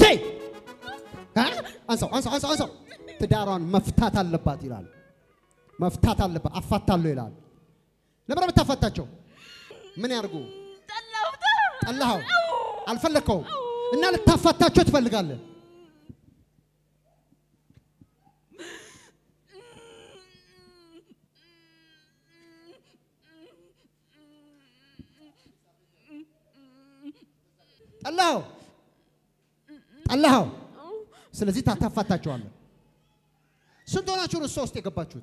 ነይ አ? አንሳው አንሳው አንሳው አንሳው ትዳሯን መፍታት አለባት ይላል። መፍታት አለባት አፋታለሁ ይላል። ለምን የምታፋታቸው? ምን ያርጉ? ጠላሁት። ጠላኸው፣ አልፈለግከውም እና ልታፋታቸው ትፈልጋለህ። ጠላኸው ጠላኸው። ስለዚህ ታታፋታቸዋለህ። ስንት ሆናችሁ ነው እሷ ውስጥ የገባችሁት?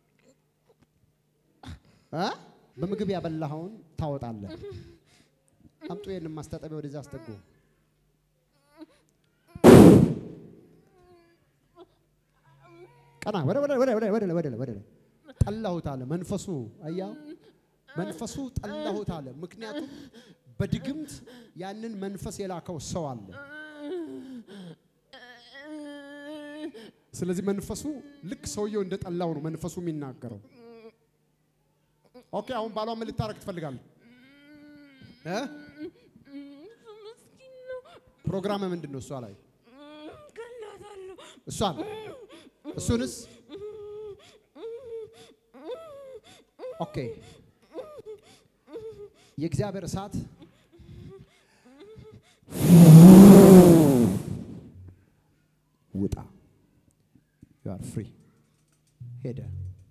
እ? በምግብ ያበላኸውን ታወጣለህ። አምጡ ይሄንን ማስታጠቢያ ወደዛ አስጠጉ። ቀና ወደ ወደ ወደ ወደ ወደ ወደ ወደ ጠላሁት አለ መንፈሱ። አያው መንፈሱ ጠላሁት አለ። ምክንያቱም በድግምት ያንን መንፈስ የላከው ሰው አለ። ስለዚህ መንፈሱ ልክ ሰውየው እንደጠላው ነው መንፈሱ የሚናገረው። ኦኬ አሁን ባሏ ምን ልታረግ ትፈልጋለህ? እ? ምስኪን ነው። ፕሮግራም ምንድን ነው? እሷ ላይ ገላታለሁ። እሷን እሱንስ ኦኬ የእግዚአብሔር እሳት ውጣ ዩ አር ፍሪ ሄደ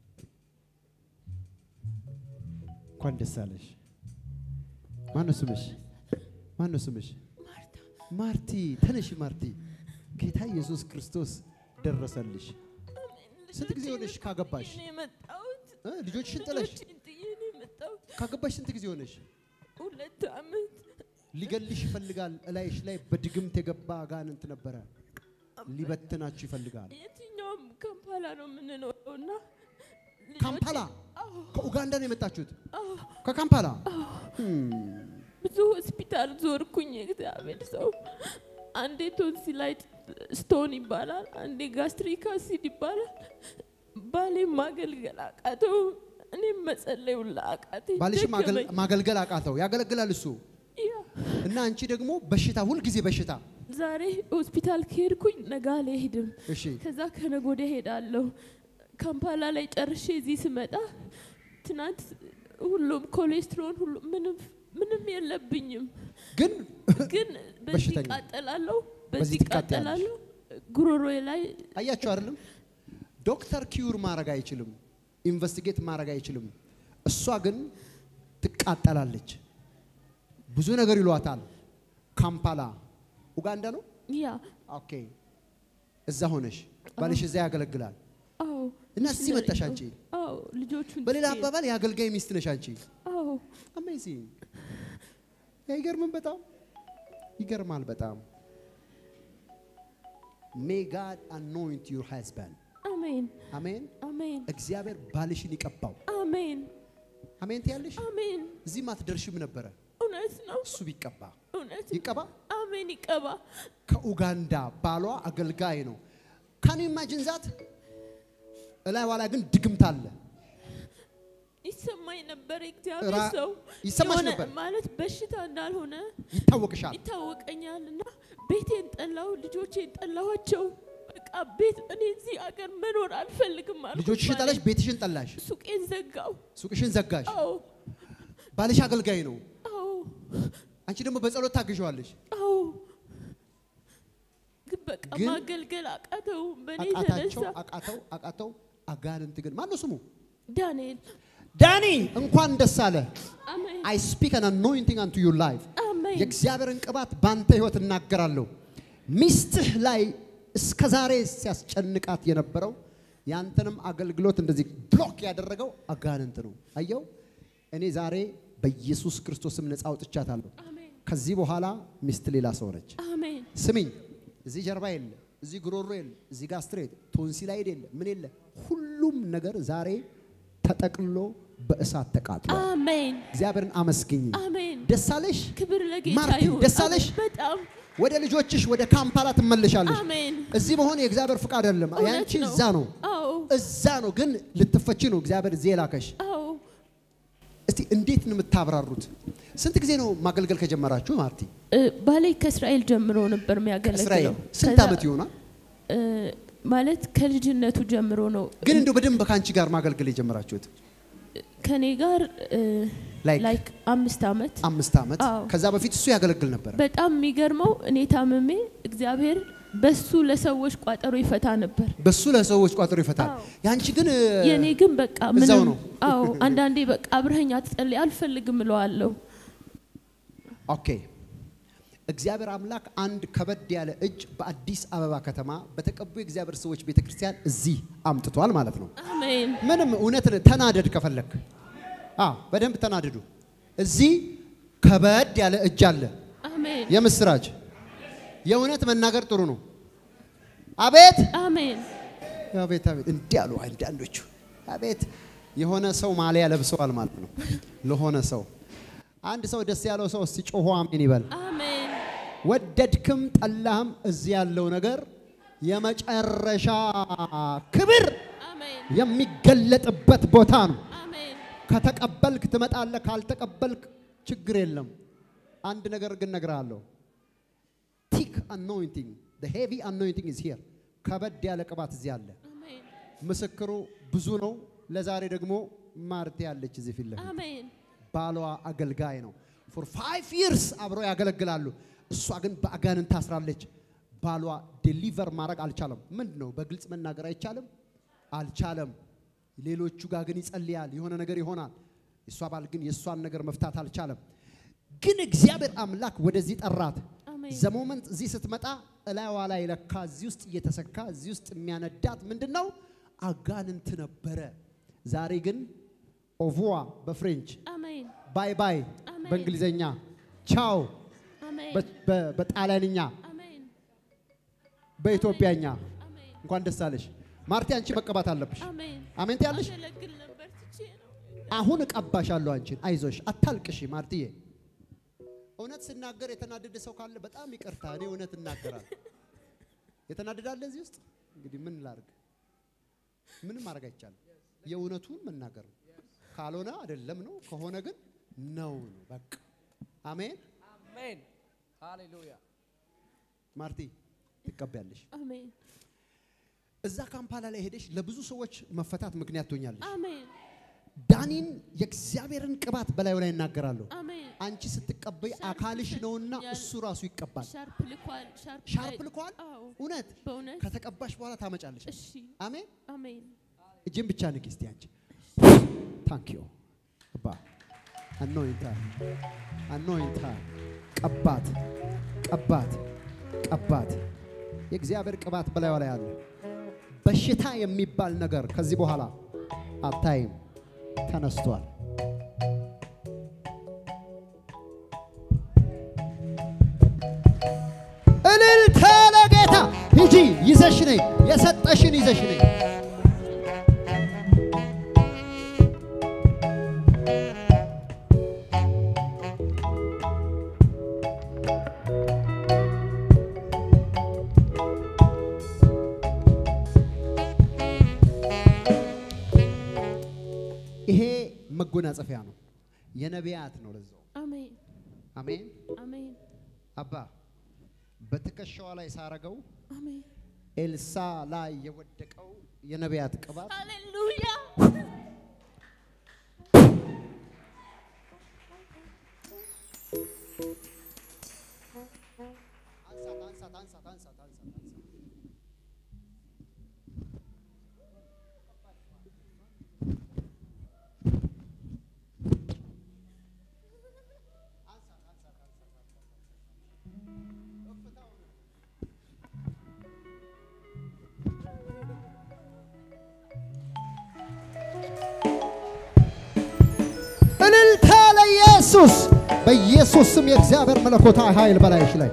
እንኳን ደስ አለሽ ማነው ስምሽ ማነው ስምሽ ማርቲ ተነሽ ማርቲ ጌታ ኢየሱስ ክርስቶስ ደረሰልሽ ስንት ጊዜ ሆነሽ ካገባሽ ነው የመጣሁት። እ? ልጆችሽን ጥለሽ ልጆቼን ጥዬ ነው የመጣሁት። ካገባሽ ስንት ጊዜ ሆነሽ ሁለት ዓመት ሊገልሽ ይፈልጋል እላይሽ ላይ በድግምት የገባ አጋንንት ነበረ ሊበትናችሁ ይፈልጋል የትኛውም ካምፓላ ነው የምንኖረው እና ልጆቼ- ካምፓላ አዎ፣ ከኡጋንዳ ነው የመጣችሁት አዎ። ከካምፓላ ብዙ ሆስፒታል ዞርኩኝ። የእግዚአብሔር ሰው አንዴ ቶንሲላይት ስቶን ይባላል፣ አንዴ ጋስትሪክ አሲድ ይባላል። ባሌ ማገልገል አቃተው፣ እኔም መጸለይ ሁላ አቃተኝ። ባልሽ ደከመኝ። ማገልገል አቃተው ያገለግላል እሱ ያ እና አንቺ ደግሞ በሽታ ሁልጊዜ በሽታ ዛሬ ሆስፒታል ከሄድኩኝ ነገ አልሄድም። እሺ ከዛ ከነገ ወዲያ ሄዳለሁ። ካምፓላ ላይ ጨርሼ እዚህ ስመጣ ትናንት ሁሉም ኮሌስትሮል ሁሉ ምንም ምንም የለብኝም፣ ግን ግን በዚህ በሽተኛ። እቃጠላለሁ፣ በዚህ በዚህ ትቃጠያለሽ። እቃጠላለሁ። ጉሮሮዬ ላይ አያችሁ አይደለም ዶክተር ኪዩር ማድረግ አይችልም ኢንቨስቲጌት ማድረግ አይችልም እሷ ግን ትቃጠላለች ብዙ ነገር ይሏታል ካምፓላ ኡጋንዳ ነው ያ ኦኬ እዛ ሆነሽ ባልሽ እዛ ያገለግላል አዎ እና እዚህ መጣሽ አንቺ አዎ ልጆቹን በሌላ ትቼ- አባባል የአገልጋይ ሚስት ነሽ አንቺ አዎ አሜዚንግ አይገርምም በጣም ይገርማል በጣም ሜይ ጋድ አኖይንት ዩር ሃዝባንድ አሜን አሜን አሜን እግዚአብሔር ባልሽን ይቀባው አሜን አሜን ትያለሽ አሜን እዚህም አትደርሽም ነበረ እውነት ነው እሱ ቢቀባ እውነት ነው። ይቀባ አሜን ይቀባ ከኡጋንዳ ባሏ አገልጋይ ነው ካን ኢማጂን ዛት እላይ ዋላ ግን ድግምት አለ ይሰማኝ ነበር እግዚአብሔር ራ- ሰው ይሰማሽ የሆነ ነበር? ማለት በሽታ እንዳልሆነ ይታወቅሻል ይታወቀኛል እና ቤቴን ጠላው ልጆቼን ጠላኋቸው በቃ ቤት እኔ እዚህ አገር መኖር አልፈልግም አልኩት ልጆችሽን ባሌ። ጠላሽ ቤትሽን ጠላሽ ሱቄን ዘጋው ሱቅሽን ዘጋሽ አዎ ባልሽ አገልጋይ ነው አዎ አንቺ ደግሞ በጸሎት ታግዣዋለሽ አዎ ግን በቃ ግን ማገልገል አቃተው በእኔ አቃታቸው የተነሳ አቃተው አቃተው አጋንንት ግን ማነው ስሙ ዳንኤል ዳኒ እንኳን ደስ አለ አሜን አይ ስፒክ አን አኖይንቲንግ አንቱ ዩር ላይፍ አሜን የእግዚአብሔርን ቅባት ባንተ ህይወት እናገራለሁ ሚስትህ ላይ እስከ ዛሬ ሲያስጨንቃት የነበረው ያንተንም አገልግሎት እንደዚህ ብሎክ ያደረገው አጋንንት ነው አየው እኔ ዛሬ በኢየሱስ ክርስቶስም ነፃ አውጥቻታለሁ አሜን ከዚህ በኋላ ሚስት ሌላ ሰው ነች አሜን ስሚኝ እዚህ ጀርባ የለ እዚህ ጉሮሮ የለ እዚህ ጋስትሬት ቶንሲላይድ የለ ምን የለ ሁሉም ነገር ዛሬ ተጠቅልሎ በእሳት ተቃጥሎ አሜን እግዚአብሔርን አመስግኝ አሜን ደስ አለሽ ክብር ለጌታ ማርቲ፣ ይሁን ደስ አለሽ? አሜን። በጣም ወደ ልጆችሽ ወደ ካምፓላ ትመለሻለሽ አሜን እዚህ መሆን የእግዚአብሔር ፍቃድ አይደለም እውነት ያንቺ ነው። እዛ ነው አዎ እዛ ነው ግን ልትፈቺ ነው እግዚአብሔር እዚህ የላከሽ አዎ እስቲ እንዴት ነው የምታብራሩት ስንት ጊዜ ነው ማገልገል ከጀመራችሁ ማርቲ? እ፣ ባሌ ከእስራኤል ጀምሮ ነበር የሚያገለግለው። እስራኤል ስንት ከዛ፣ ዓመት ይሆናል? እ፣ ማለት ከልጅነቱ ጀምሮ ነው ግን እንደው በደንብ ከአንቺ ጋር ማገልገል የጀመራችሁት ከኔ ጋር እ፣ Like? ላይክ አምስት ዓመት አምስት ዓመት። አዎ። ከዛ በፊት እሱ ያገለግል ነበር። በጣም የሚገርመው እኔ ታምሜ እግዚአብሔር በሱ ለሰዎች ቋጠሮ ይፈታ ነበር። በሱ ለሰዎች ቋጥሮ ይፈታል። አዎ። ያንቺ ግን እ፣ የእኔ ግን በቃ እዛው ምንም ነው። አዎ አንዳንዴ በቃ አብረኸኝ አትጸልይ አልፈልግም እለዋለሁ። ኦኬ እግዚአብሔር አምላክ አንድ ከበድ ያለ እጅ በአዲስ አበባ ከተማ በተቀቡ የእግዚአብሔር ሰዎች ቤተ ክርስቲያን እዚህ አምጥቷል ማለት ነው። አሜን ምንም እውነት ተናደድ ከፈለክ አዎ በደንብ ተናደዱ። እዚህ ከበድ ያለ እጅ አለ። አሜን የምስራች የእውነት መናገር ጥሩ ነው። አቤት አሜን አቤት አቤት እንዲህ አሉ አንዳንዶቹ። አቤት የሆነ ሰው ማሊያ ለብሰዋል ማለት ነው። ለሆነ ሰው አንድ ሰው ደስ ያለው ሰው እስቲ ጮሆ አሜን ይበል። አሜን ወደድክም ጠላህም እዚህ ያለው ነገር የመጨረሻ ክብር አሜን የሚገለጥበት ቦታ ነው። አሜን ከተቀበልክ ትመጣለህ፣ ካልተቀበልክ ችግር የለም። አንድ ነገር ግን እነግርሃለሁ። ቲክ አኖይንቲንግ ሄቪ አኖይንቲንግ ኢዝ ሂር። ከበድ ያለ ቅባት እዚህ አለ። አሜን ምስክሩ ብዙ ነው። ለዛሬ ደግሞ ማርቴ ያለች እዚህ ፊት ለፊት አሜን ባሏ አገልጋይ ነው። ፎር ፋይቭ ይርስ አብረው ያገለግላሉ። እሷ ግን በአጋንንት ታስራለች። ባሏ ዴሊቨር ማድረግ አልቻለም። ምንድን ነው በግልጽ መናገር አይቻልም? አልቻለም። ሌሎቹ ጋር ግን ይጸልያል፣ የሆነ ነገር ይሆናል። የእሷ ባል ግን የእሷን ነገር መፍታት አልቻለም። ግን እግዚአብሔር አምላክ ወደዚህ ጠራት። አሜን ዘሞመንት እዚህ ስትመጣ እላይዋ ላይ ለካ እዚህ ውስጥ እየተሰካ እዚህ ውስጥ የሚያነዳት ምንድን ነው? አጋንንት ነበረ። ዛሬ ግን ኦቮዋ በፍሬንች አሜን ባይ ባይ አሜን። በእንግሊዘኛ ቻው አሜን በ- በ- በጣሊያንኛ አሜን በኢትዮጵያኛ አሜን እንኳን ደስ አለሽ ማርቲ። አንቺ መቀባት አለብሽ። አሜን አሜን ትያለሽ። አገለግል ነበር ትቼ ነው አሁን እቀባሻለሁ አንቺን። አይዞሽ፣ አታልቅሽ ማርትዬ። እውነት ስናገር የተናደደ ሰው ካለ በጣም ይቅርታ፣ እኔ እውነት እናገራለሁ። የተናደዳለ እዚህ ውስጥ እንግዲህ ምን ላርግ? ምንም ማድረግ አይቻልም። የእውነቱን መናገር ነው። ካልሆነ አይደለም ነው፣ ከሆነ ግን ነው ነው። በቃ አሜን። አሜን ሃሌሉያ ማርቲ ትቀበያለሽ። አሜን እዛ ካምፓላ ላይ ሄደሽ ለብዙ ሰዎች መፈታት ምክንያት ትሆኛለሽ። አሜን ዳኒን የእግዚአብሔርን ቅባት በላዩ ላይ እናገራለሁ። አሜን አንቺ ስትቀበይ ሻርፕ አካልሽ ልብስ ነውና ያል- እሱ ራሱ ይቀባል። ሻርፕ ልኳል ሻርፕ ሻርፕ ላይ- ልኳል። አዎ እውነት በእውነት ከተቀባሽ በኋላ ታመጫለሽ። እሺ አሜን። አሜን እጅን ብቻ ንቂ እስቲ አንቺ። ታንክ ዩ አባ አኖይንታ አኖይንታ ቀባት ቀባት ቀባት። የእግዚአብሔር ቅባት በላዩ ላይ አለ። በሽታ የሚባል ነገር ከዚህ በኋላ አታይም። ተነስቷል። እልልታ ለጌታ ሂጂ፣ ይዘሽ ነይ፣ የሰጠሽን ይዘሽ ነይ። ይሄ መጎናጸፊያ ነው፣ የነቢያት ነው። ለዛው አሜን አሜን። አሜን አባ በትከሻዋ ላይ ሳረገው አሜን ኤልሳ ላይ የወደቀው የነቢያት ቅባት ሃሌሉያ አንሳት አንሳት አንሳት አንሳት አንሳት አንሳት። እልልታ ለኢየሱስ! በኢየሱስ ስም የእግዚአብሔር መለኮታዊ ኃይል በላይሽ ላይ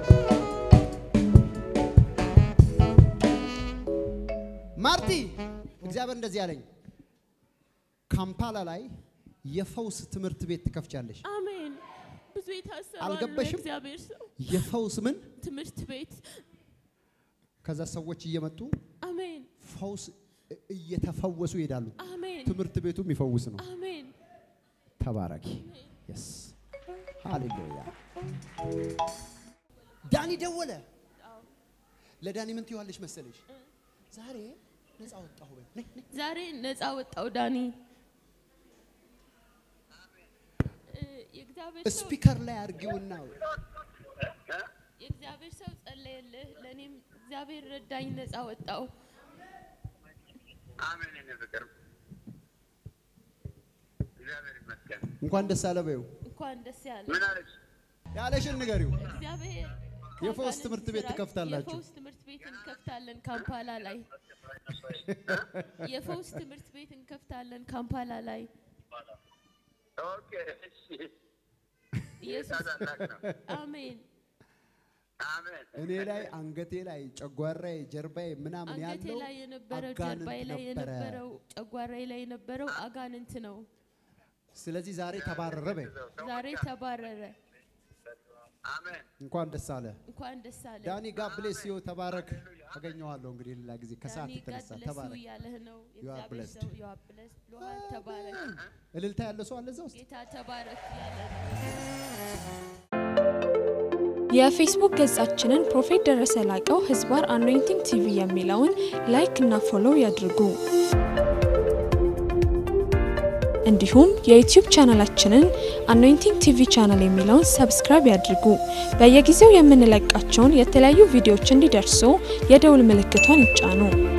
ማርቲ፣ እግዚአብሔር እንደዚህ ያለኝ ካምፓላ ላይ የፈውስ ትምህርት ቤት ትከፍቻለሽ። አሜን ብዙ የታሰሩ አሉ አልገባሽም? እግዚአብሔር ሰው የፈውስ ምን? ትምህርት ቤት ከዛ ሰዎች እየመጡ አሜን ፈውስ እ- እየተፈወሱ ይሄዳሉ። አሜን ትምህርት ቤቱ የሚፈውስ ነው። አሜን ተባረኪ። የስ ሃሌሉያ። ዳኒ ደወለ። ለዳኒ ምን ትይዋለሽ መሰለሽ? ዛሬ ነፃ ወጣሁ በይ። ነይ፣ ነይ። ዛሬ ነፃ ወጣው ዳኒ እ፣ የእግዚአብሔር ሰው ስፒከር ላይ አድርጊውና የእግዚአብሔር ሰው ጸለየልህ፣ ለእኔም እግዚአብሔር ረዳኝ፣ ነፃ ወጣው። አሜን። የኔ ፍቅር እግዚአብሔር ይመስገን። እንኳን ደስ አለ በይው። እንኳን ደስ ያለ ምን አለች? ያለሽን ንገሪው። እግዚአብሔር የፈውስ ከአጋንንት ትምህርት ቤት ስራ- ትከፍታላችሁ። የፈውስ ትምህርት ቤት እንከፍታለን ካምፓላ ላይ። የፈውስ ትምህርት ቤት እንከፍታለን ካምፓላ ላይ። ኦኬ፣ እሺ። ኢየሱስ ታላቅ ነው። አሜን። አሜን። እኔ ላይ አንገቴ ላይ ጨጓራዬ ጀርባዬ ምናምን አንገቴ ያለው ላይ የነበረው አጋንንት ጀርባዬ ላይ ነበረ። የነበረው ጨጓራዬ ላይ የነበረው አጋንንት ነው። ስለዚህ ዛሬ ተባረረ በይ። ዛሬ ተባረረ። አሜን። እንኳን ደስ አለ እንኳን ደስ አለ። ዳኒ። ጋድ ብሌስ ዩ። ተባረክ። አገኘዋለሁ እንግዲህ ሌላ ጊዜ ከሰዓት ዳኒ የተነሳ ጋድ ብለስ ዩ ተባረክ። እያለህ ነው። You are የእግዚአብሔር blessed. ሰው you are blessed ብሎሃል። ተባረክ። እልልታ ያለ ሰው አለ እዛ ውስጥ? ጌታ ተባረክ እያለ ነው። የፌስቡክ ገጻችንን ፕሮፌት ደረሰ ላቀው ህዝባር አኖይንቲንግ ቲቪ የሚለውን ላይክ እና ፎሎው ያድርጉ። እንዲሁም የዩቲዩብ ቻናላችንን አኖይንቲንግ ቲቪ ቻናል የሚለውን ሰብስክራይብ ያድርጉ። በየጊዜው የምንለቃቸውን የተለያዩ ቪዲዮዎች እንዲደርሱ የደውል ምልክቷን ይጫኑ።